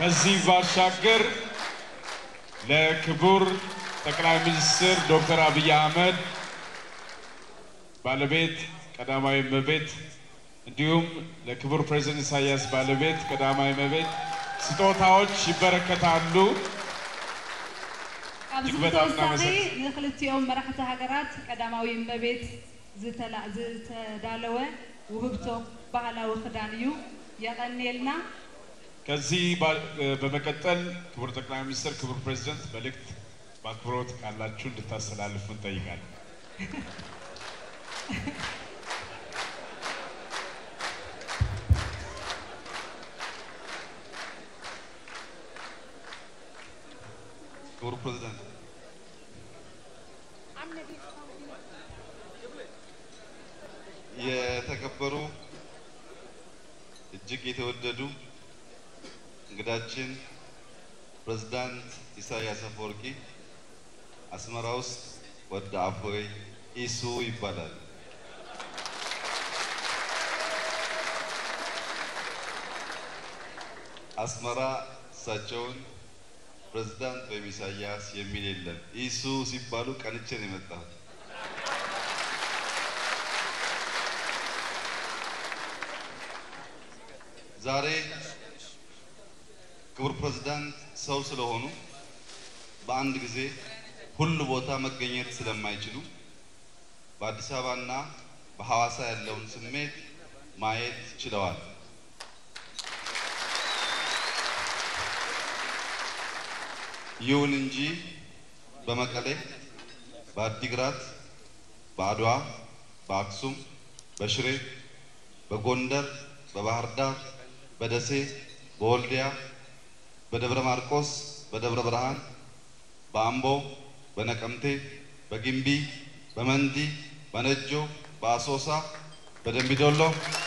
ከዚህ ባሻገር ለክቡር ጠቅላይ ሚኒስትር ዶክተር አብይ አህመድ ባለቤት ቀዳማዊ እመቤት እንዲሁም ለክቡር ፕሬዝደንት ኢሳያስ ባለቤት ቀዳማዊ እመቤት ስጦታዎች ይበረከታሉ። ኣብዚ እጅግ በጣም ብተወሳኺ እናመሰግን- ንክልቲኦም መራሕቲ ሃገራት ቀዳማዊ እመቤት ዝተላ- ዝተዳለወ ውህብቶ ባህላዊ ክዳን እዩ የቀኒየልና ከዚህ ባ- በመቀጠል ክቡር ጠቅላይ ሚኒስትር፣ ክቡር ፕሬዝደንት መልእክት በአክብሮት ካላችሁ እንድታስተላልፉ እንጠይቃለን። ክቡር ፕሬዝዳንት የተከበሩ እጅግ የተወደዱ እንግዳችን ፕሬዝዳንት ኢሳያስ አፈወርቂ አስመራ ውስጥ ወደ አፎይ ኢሱ ይባላል። አስመራ እሳቸውን ፕሬዝዳንት ወይም ኢሳያስ የሚል የለም። ኢሱ ሲባሉ ቀንቼ ነው የመጣሁት። ዛሬ ክቡር ፕሬዝዳንት ሰው ስለሆኑ በአንድ ጊዜ ሁሉ ቦታ መገኘት ስለማይችሉ በአዲስ አበባና በሐዋሳ ያለውን ስሜት ማየት ችለዋል። ይሁን እንጂ በመቀሌ፣ በአዲግራት፣ በአድዋ፣ በአክሱም፣ በሽሬ፣ በጎንደር፣ በባህር ዳር፣ በደሴ፣ በወልዲያ፣ በደብረ ማርቆስ፣ በደብረ ብርሃን፣ በአምቦ፣ በነቀምቴ፣ በጊምቢ፣ በመንዲ፣ በነጆ፣ በአሶሳ፣ በደምቢዶሎ፣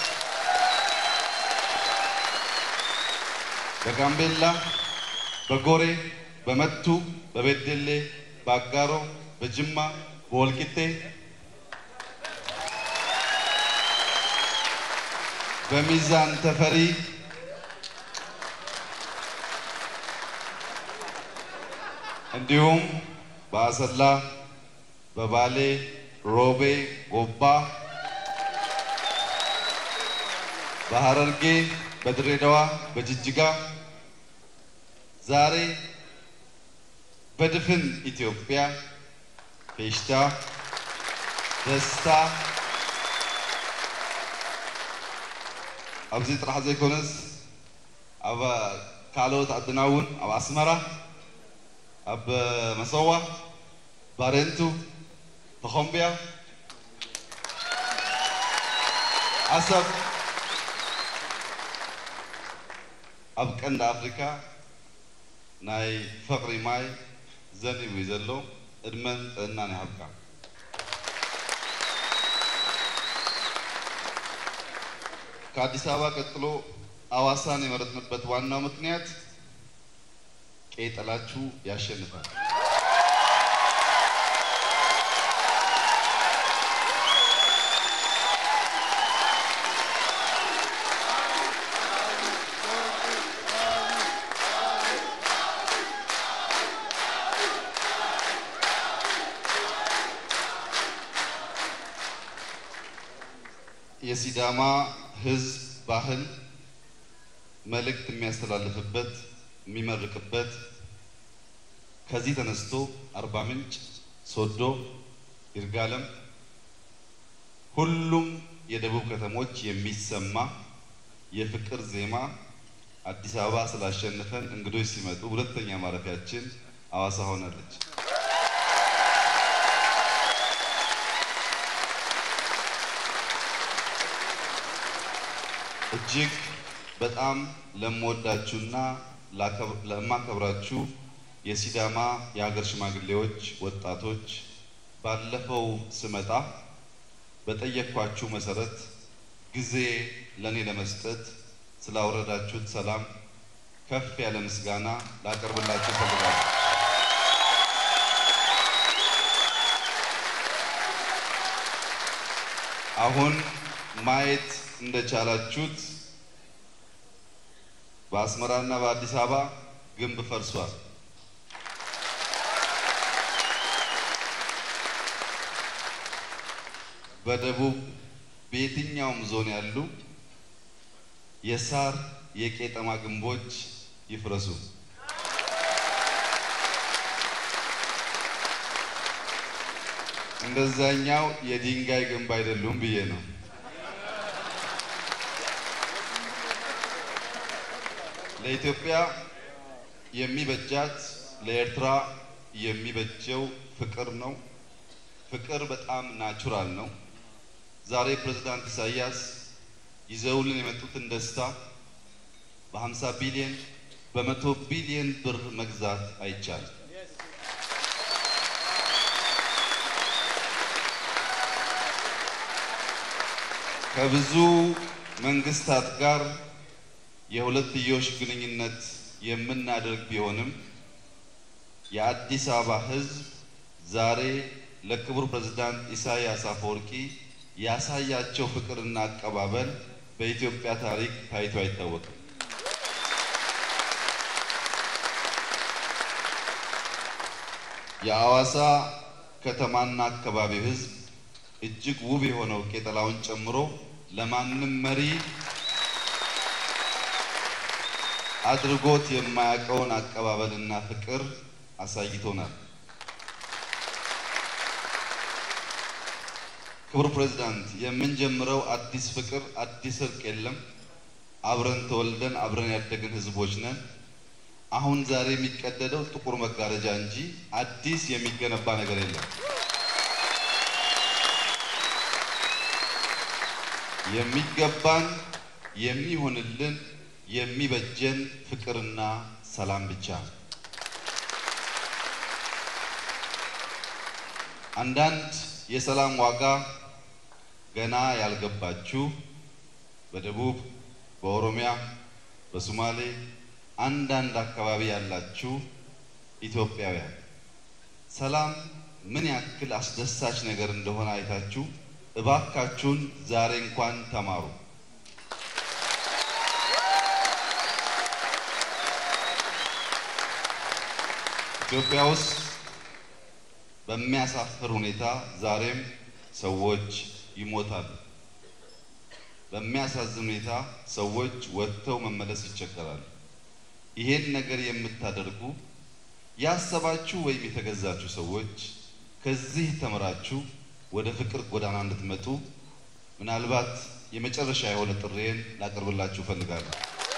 በጋምቤላ፣ በጎሬ፣ በመቱ፣ በቤደሌ፣ በአጋሮ፣ በጅማ፣ በወልቂጤ፣ በሚዛን ተፈሪ፣ እንዲሁም በአሰላ፣ በባሌ፣ ሮቤ፣ ጎባ፣ በሐረርጌ፣ በድሬዳዋ፣ በጅጅጋ ዛሬ በድፍን ኢትዮጵያ ፌሽታ፣ ደስታ ኣብዚ ጥራሕ ዘይኮነስ ኣብ ካልኦት ዓድና እውን ኣብ ኣስመራ ኣብ መሰዋ ባሬንቱ ተኾምብያ ዓሰብ ኣብ ቀንዲ ኣፍሪካ ናይ ፍቅሪ ማይ ዘንቡ እዩ ዘሎ ዕድመን ጥዕናን ይሃብካ ከአዲስ አበባ ቀጥሎ አዋሳን የመረጥንበት ዋናው ምክንያት ቄጠላችሁ ያሸንፋል። የሲዳማ ሕዝብ ባህል መልእክት የሚያስተላልፍበት የሚመርቅበት ከዚህ ተነስቶ አርባ ምንጭ፣ ሶዶ፣ ይርጋለም ሁሉም የደቡብ ከተሞች የሚሰማ የፍቅር ዜማ አዲስ አበባ ስላሸነፈን እንግዶች ሲመጡ ሁለተኛ ማረፊያችን አዋሳ ሆናለች። እጅግ በጣም ለምወዳችሁና ለማከብራችሁ የሲዳማ የሀገር ሽማግሌዎች፣ ወጣቶች ባለፈው ስመጣ በጠየኳችሁ መሰረት ጊዜ ለእኔ ለመስጠት ስላወረዳችሁት ሰላም ከፍ ያለ ምስጋና ላቀርብላችሁ እፈልጋለሁ። አሁን ማየት እንደቻላችሁት በአስመራና በአዲስ አበባ ግንብ ፈርሷል። በደቡብ በየትኛውም ዞን ያሉ የሳር የቄጠማ ግንቦች ይፍረሱ። እንደዛኛው የድንጋይ ግንብ አይደሉም ብዬ ነው። ለኢትዮጵያ የሚበጃት ለኤርትራ የሚበጀው ፍቅር ነው። ፍቅር በጣም ናቹራል ነው። ዛሬ ፕሬዝዳንት ኢሳያስ ይዘውልን የመጡትን ደስታ በ50 ቢሊዮን በመቶ ቢሊዮን ብር መግዛት አይቻልም። ከብዙ መንግስታት ጋር የሁለትዮሽ ግንኙነት የምናደርግ ቢሆንም የአዲስ አበባ ሕዝብ ዛሬ ለክቡር ፕሬዝዳንት ኢሳያስ አፈወርቂ ያሳያቸው ፍቅርና አቀባበል በኢትዮጵያ ታሪክ ታይቶ አይታወቅም። የአዋሳ ከተማና አካባቢው ሕዝብ እጅግ ውብ የሆነው ቄጠላውን ጨምሮ ለማንም መሪ አድርጎት የማያውቀውን አቀባበልና ፍቅር አሳይቶናል። ክቡር ፕሬዝዳንት፣ የምንጀምረው አዲስ ፍቅር አዲስ እርቅ የለም። አብረን ተወልደን አብረን ያደግን ህዝቦች ነን። አሁን ዛሬ የሚቀደደው ጥቁር መጋረጃ እንጂ አዲስ የሚገነባ ነገር የለም። የሚገባን የሚሆንልን የሚበጀን ፍቅርና ሰላም ብቻ። አንዳንድ የሰላም ዋጋ ገና ያልገባችሁ በደቡብ፣ በኦሮሚያ፣ በሶማሌ አንዳንድ አካባቢ ያላችሁ ኢትዮጵያውያን ሰላም ምን ያክል አስደሳች ነገር እንደሆነ አይታችሁ እባካችሁን ዛሬ እንኳን ተማሩ። ኢትዮጵያ ውስጥ በሚያሳፍር ሁኔታ ዛሬም ሰዎች ይሞታሉ። በሚያሳዝን ሁኔታ ሰዎች ወጥተው መመለስ ይቸገራሉ። ይሄን ነገር የምታደርጉ ያሰባችሁ ወይም የተገዛችሁ ሰዎች ከዚህ ተምራችሁ ወደ ፍቅር ጎዳና እንድትመጡ ምናልባት የመጨረሻ የሆነ ጥሪዬን ላቀርብላችሁ እፈልጋለሁ።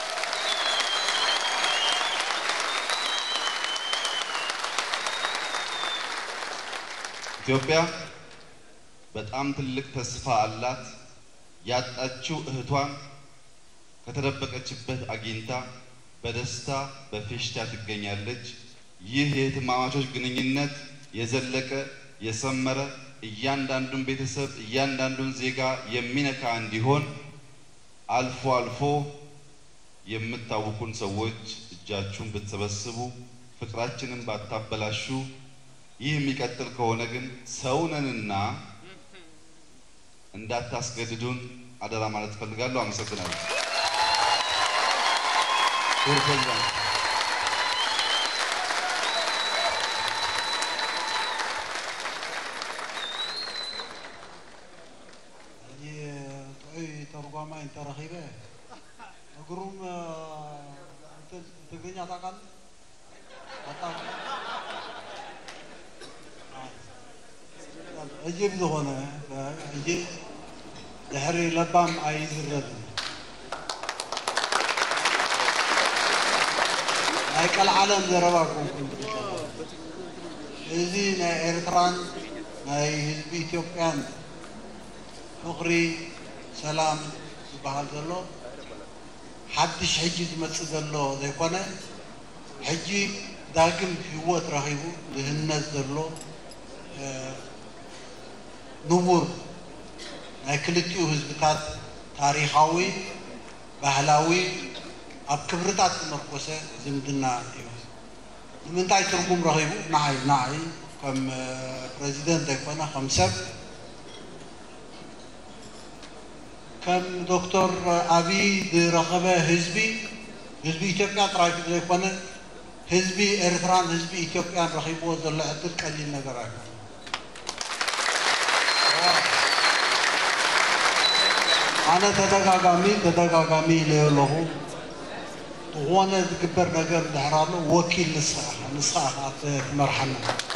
ኢትዮጵያ በጣም ትልቅ ተስፋ አላት። ያጣችው እህቷን ከተደበቀችበት አግኝታ በደስታ በፌሽታ ትገኛለች። ይህ የእህትማማቾች ግንኙነት የዘለቀ የሰመረ እያንዳንዱን ቤተሰብ እያንዳንዱን ዜጋ የሚነካ እንዲሆን አልፎ አልፎ የምታውቁን ሰዎች እጃችሁን ብትሰበስቡ ፍቅራችንን ባታበላሹ ይህ የሚቀጥል ከሆነ ግን ሰውነንና እንዳታስገድዱን አደራ ማለት እፈልጋለሁ። አመሰግናለሁ። ክቡር ፕሬዝዳንት ጥዑይ ተርጓማይ እንተረኺበ እግሩም ትግርኛ ታውቃለህ? አታውቅም? እጅብ ዝኾነ እንጂ ድሕሪ ለባም ኣይዝረብን ናይ ቀልዓለም ዘረባ ኮንኩን እዚ ናይ ኤርትራን ናይ ህዝቢ ኢትዮጵያን ፍቅሪ ሰላም ዝበሃል ዘሎ ሓድሽ ሕጂ ዝመፅእ ዘሎ ዘይኮነ ሕጂ ዳግም ህይወት ረኺቡ ድህነት ዘሎ ንቡር ናይ ክልቲኡ ህዝብታት ታሪኻዊ ባህላዊ ኣብ ክብርታት ዝመርኮሰ ዝምድና እዩ ንምንታይ ትርጉም ረኺቡ ንዓይ ንዓይ ከም ፕሬዚደንት ኣይኮነ ከም ሰብ ከም ዶክተር ኣብይ ዝረኸበ ህዝቢ ህዝቢ ኢትዮጵያ ጥራይ ዘይኮነ ህዝቢ ኤርትራን ህዝቢ ኢትዮጵያን ረኺብዎ ዘሎ ዕድል ቀሊል ነገር ኣይኮነ ኣነ ተደጋጋሚ ተደጋጋሚ ኢለዮ ኣለኹ ዝኾነ ዝግበር ነገር እንድሕር ኣሎ ወኪል ንስኻ ንስኻ ኢኻ ትመርሓና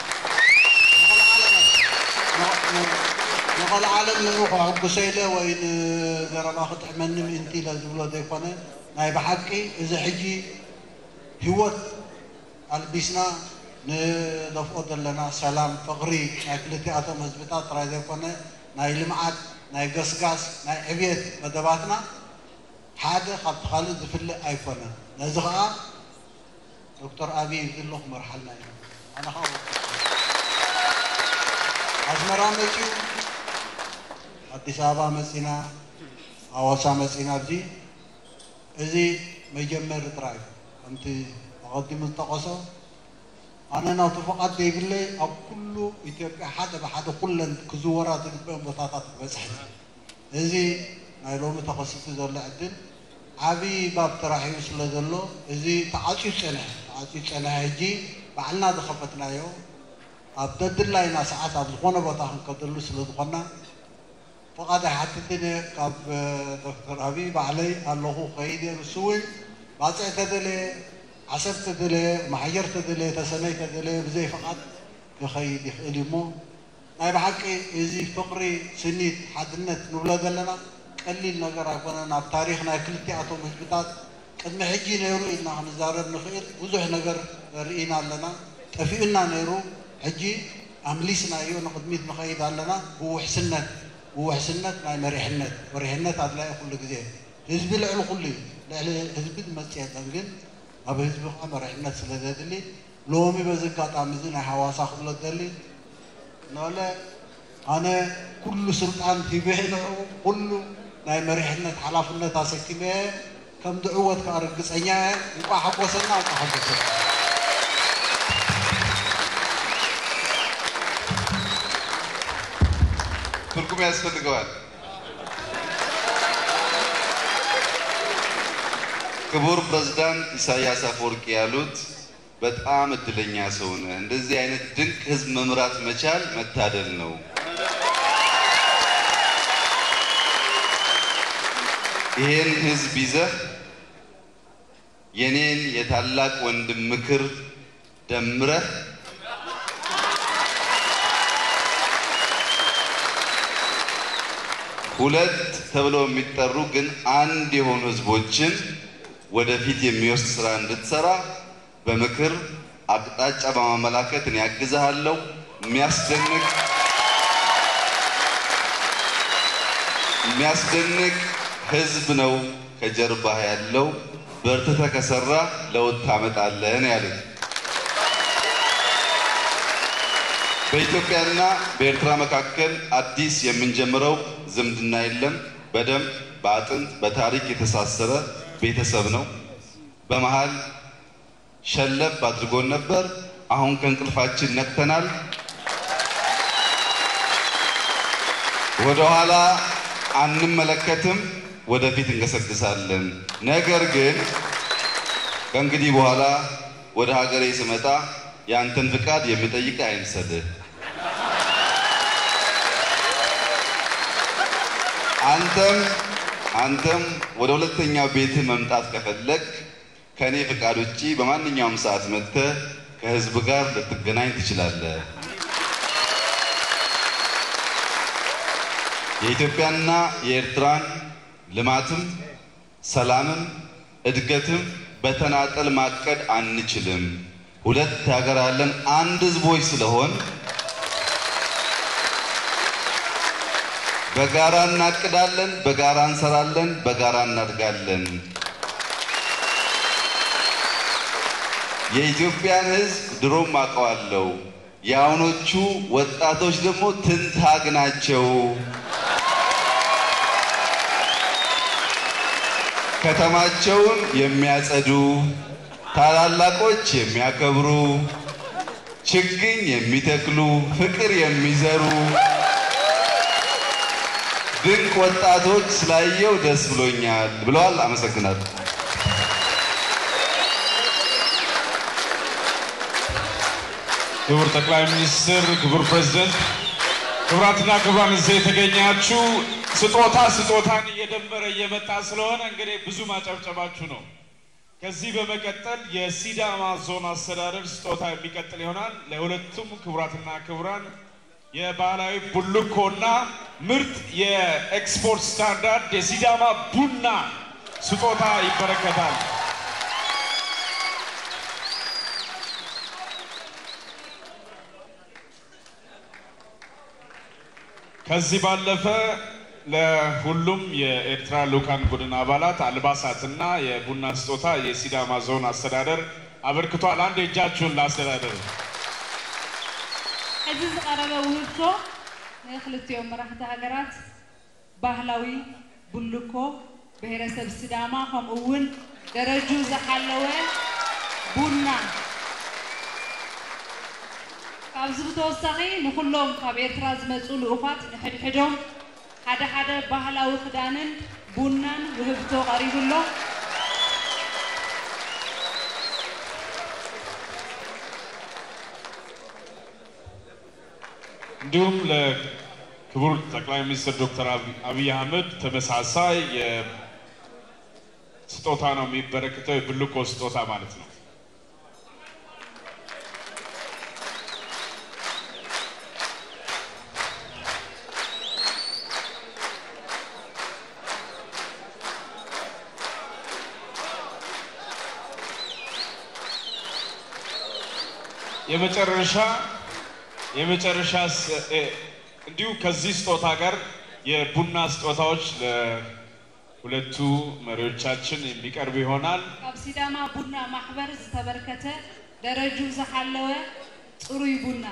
ንቐል ዓለም ንሩኽ ሕጉሰ ኢለ ወይ ንዘረባ ክጥዕመኒ ምእንቲ ኢለ ዝብሎ ዘይኮነ ናይ ብሓቂ እዚ ሕጂ ህይወት ኣልቢስና ንደፍኦ ዘለና ሰላም ፍቕሪ ናይ ክልቲኣቶም ህዝብታት ጥራይ ዘይኮነ ናይ ልምዓት ናይ ገስጋስ ናይ ዕብየት መደባትና ሓደ ካብቲ ካልእ ዝፍልእ ኣይኮነን ነዚ ከዓ ዶክተር ኣብይ ዝሎ ክመርሓልና እዩ ኣነ ከዓ ኣስመራ መፂኡ ኣዲስ ኣበባ መፂና ኣዋሳ መፂና ኣብዚ እዚ መጀመሪ ጥራይ ከምቲ ተቐዲሙ ዝጠቐሶ ኣነ ናብቲ ፍቓድ ዘይብለይ ኣብ ኩሉ ኢትዮጵያ ሓደ ብሓደ ኩለን ክዝወራ ዝግበአን ቦታታት ክበፅሕ እዚ ናይ ሎሚ ተኸሲቱ ዘሎ ዕድል ዓብይ ባብ ተራሒቡ ስለ ዘሎ እዚ ተዓፅዩ ፀንሐ ተዓፅዩ ፀንሐ ሕጂ ባዕልና ዝኸፈትናዮ ኣብ ደድላይና ሰዓት ኣብ ዝኾነ ቦታ ክንከደሉ ስለ ዝኾና ፍቓድ ኣይሓትትን ካብ ዶክተር ኣብይ ባዕለይ ኣለኹ ከይድ እየ ንሱ እውን ባፅዕ ተደለየ ዓሰብ ተደለየ ማሕየር ተደለየ ተሰነይ ተደለየ ብዘይ ፍቓድ ክኸይድ ይኽእል እዩ እሞ ናይ ብሓቂ እዚ ፍቕሪ ስኒት ሓድነት ንብሎ ዘለና ቀሊል ነገር ኣይኮነን ኣብ ታሪክ ናይ ክልቲኣቶም ህዝብታት ቅድሚ ሕጂ ነይሩ ኢልና ክንዛረብ ንኽእል ብዙሕ ነገር ርኢና ኣለና ጠፊኡና ነይሩ ሕጂ ኣምሊስናዮ ንቅድሚት ንኸይድ ኣለና ብውሕስነት ብውሕስነት ናይ መሪሕነት መሪሕነት ኣድላዪ ኩሉ ግዜ ህዝቢ ልዕሊ ኩሉ እዩ ልዕሊ ህዝቢ ዝመፅእ የለን ግን ኣብ ህዝቢ ከዓ መሪሕነት ስለ ዘድሊ ሎሚ በዚ ኣጋጣሚ እዚ ናይ ሃዋሳ ክብሎ ደሊ ንበለ ኣነ ኩሉ ስልጣን ሂበ ንዑ ኩሉ ናይ መሪሕነት ሓላፍነት ኣሰኪመ ከም ድዕወት ከዓ ርግፀኛ እየ እንቋ ሓጎሰና እንቋ ሓጎሰና ትርጉም ያስፈልገዋል። ክቡር ፕሬዝዳንት ኢሳያስ አፈወርቂ ያሉት በጣም እድለኛ ሰው ነህ። እንደዚህ አይነት ድንቅ ህዝብ መምራት መቻል መታደል ነው። ይሄን ህዝብ ይዘህ የኔን የታላቅ ወንድም ምክር ደምረህ ሁለት ተብለው የሚጠሩ ግን አንድ የሆኑ ህዝቦችን ወደፊት የሚወስድ ስራ እንድትሰራ በምክር አቅጣጫ በማመላከት እኔ ያግዝሃለሁ። የሚያስደንቅ የሚያስደንቅ ህዝብ ነው ከጀርባህ ያለው። በርትተህ ከሰራ ለውጥ ታመጣለህ ነው ያሉት። በኢትዮጵያና በኤርትራ መካከል አዲስ የምንጀምረው ዝምድና የለም። በደም በአጥንት በታሪክ የተሳሰረ ቤተሰብ ነው። በመሃል ሸለብ አድርጎን ነበር። አሁን ከእንቅልፋችን ነቅተናል። ወደኋላ አንመለከትም፣ ወደፊት እንገሰግሳለን። ነገር ግን ከእንግዲህ በኋላ ወደ ሀገሬ ስመጣ የአንተን ፍቃድ የሚጠይቅ አይምሰልህ። አንተም አንተም ወደ ሁለተኛው ቤትህ መምጣት ከፈለግ ከእኔ ፍቃድ ውጪ በማንኛውም ሰዓት መጥተህ ከህዝብ ጋር ልትገናኝ ትችላለህ። የኢትዮጵያና የኤርትራን ልማትም ሰላምም እድገትም በተናጠል ማቀድ አንችልም። ሁለት ሀገር ያለን አንድ ህዝቦች ስለሆን በጋራ እናቅዳለን፣ በጋራ እንሰራለን፣ በጋራ እናድጋለን። የኢትዮጵያን ህዝብ ድሮም አውቀዋለሁ። የአሁኖቹ ወጣቶች ደግሞ ትንታግ ናቸው። ከተማቸውን የሚያጸዱ፣ ታላላቆች የሚያከብሩ፣ ችግኝ የሚተክሉ፣ ፍቅር የሚዘሩ ድንቅ ወጣቶች ስላየው ደስ ብሎኛል ብለዋል። አመሰግናለሁ። ክቡር ጠቅላይ ሚኒስትር፣ ክቡር ፕሬዝደንት፣ ክቡራትና ክቡራን እዚህ የተገኛችሁ ስጦታ ስጦታን እየደመረ እየመጣ ስለሆነ እንግዲህ ብዙ ማጨብጨባችሁ ነው። ከዚህ በመቀጠል የሲዳማ ዞን አስተዳደር ስጦታ የሚቀጥል ይሆናል። ለሁለቱም ክቡራትና ክቡራን የባህላዊ ቡልኮና ምርጥ የኤክስፖርት ስታንዳርድ የሲዳማ ቡና ስጦታ ይበረከታል። ከዚህ ባለፈ ለሁሉም የኤርትራ ልኡካን ቡድን አባላት አልባሳትና የቡና ስጦታ የሲዳማ ዞን አስተዳደር አበርክቷል። አንድ እጃችሁን ለአስተዳደር ሕዚ ዝቐረበ ውህብቶ ንክልቲኦም መራሕቲ ሃገራት ባህላዊ ቡልኮ ብሔረሰብ ሲዳማ ከምኡ እውን ደረጁ ዝሓለወ ቡና ካብዚ ብተወሳኺ ንኩሎም ካብ ኤርትራ ዝመፁ ልኡኻት ንሕድሕዶም ሓደ ሓደ ባህላዊ ክዳንን ቡናን ውህብቶ ቀሪቡሎ እንዲሁም ለክቡር ጠቅላይ ሚኒስትር ዶክተር አብይ አህመድ ተመሳሳይ ስጦታ ነው የሚበረክተው፣ የብልኮ ስጦታ ማለት ነው። የመጨረሻ የመጨረሻ እንዲሁ ከዚህ ስጦታ ጋር የቡና ስጦታዎች ለሁለቱ መሪዎቻችን የሚቀርብ ይሆናል። ካብ ሲዳማ ቡና ማሕበር ዝተበርከተ ደረጁ ዝሓለወ ፅሩይ ቡና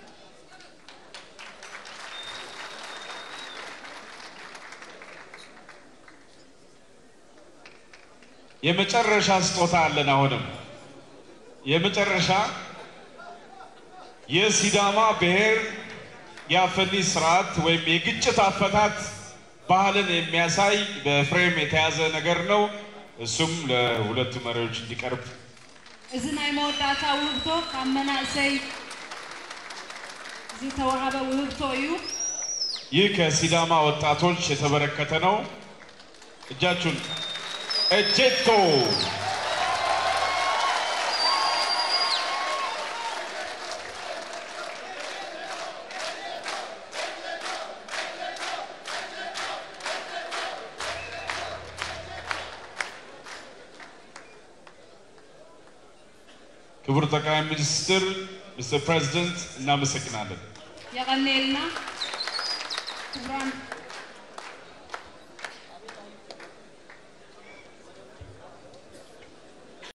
የመጨረሻ ስጦታ አለን። አሁንም የመጨረሻ የሲዳማ ብሔር የአፈኒ ስርዓት ወይም የግጭት አፈታት ባህልን የሚያሳይ በፍሬም የተያዘ ነገር ነው። እሱም ለሁለቱ መሪዎች እንዲቀርብ እዚ ናይ መወዳእታ ውህብቶ ካብ መናእሰይ ዝተዋሃበ ውህብቶ እዩ ይህ ከሲዳማ ወጣቶች የተበረከተ ነው። እጃችሁን እጄቶ ክቡር ጠቅላይ ሚኒስትር ሚስተር ፕሬዚደንት እናመሰግናለን። የቀኒልና ክቡራን